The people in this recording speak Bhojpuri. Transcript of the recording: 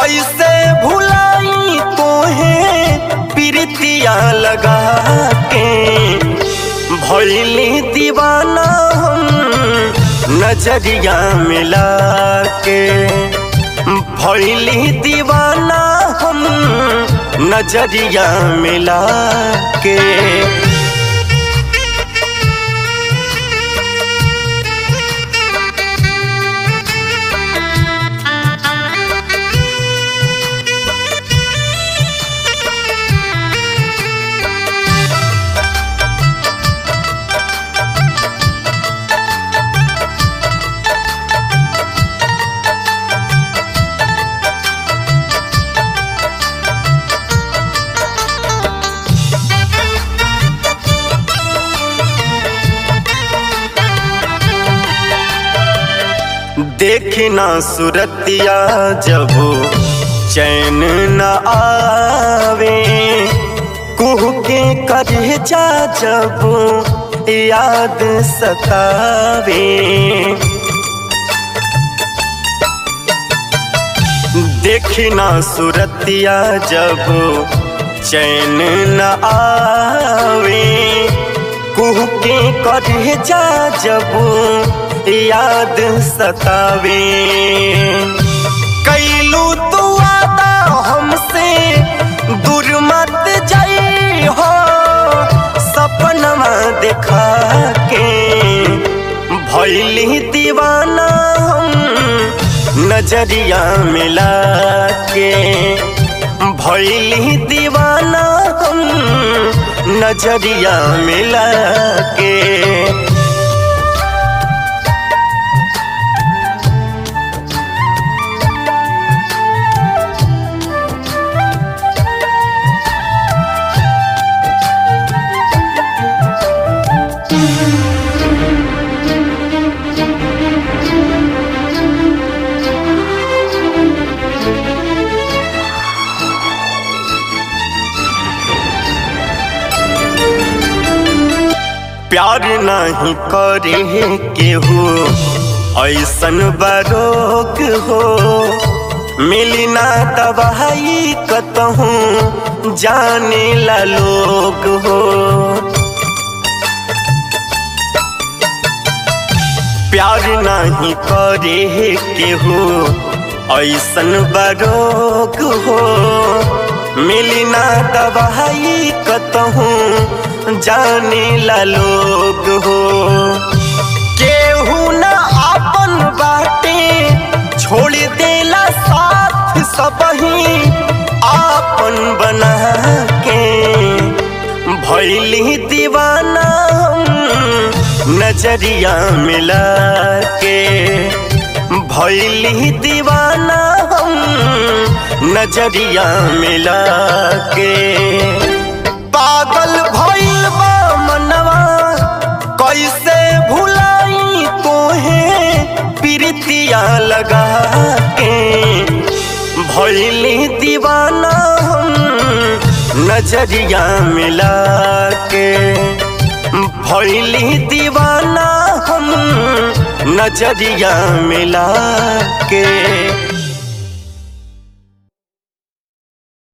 कैसे भुलाई तोहे प्रीतिया लगा के भैली दीवाना हम नजरिया मिला के भैली दीवाना हम नजरिया मिला के देखना सुरतिया जब चैन न आवे कुह के करे जा जब याद सतावे देखना सुरतिया जब चैन न आवे कुह के करे जा जब याद सतावे कैलू तू आदा हमसे दूर मत जाई हो सपनमा देखा के भैली दीवाना हम नजरिया मिला के भैली दीवाना हम नजरिया मिला के प्यार नहीं करे केहू ऐसन बरोग हो मिली ना दवाई कतहूँ जाने ला लोग हो प्यार नहीं करे केहू ऐसन बरोग हो मिली ना दवाई कतहूँ जाने ला लोग हो केहू न आपन बाटे छोड़ देला साथ सबही आपन बना के भैली दीवाना हम नजरिया मिला के भैली दीवाना हम नजरिया मिला के पागल भइल बा मनवा कैसे भुलाई तोहे प्रीतिया लगा के भइली दीवाना हम नजरिया मिला के भइली दीवाना हम नजरिया मिला के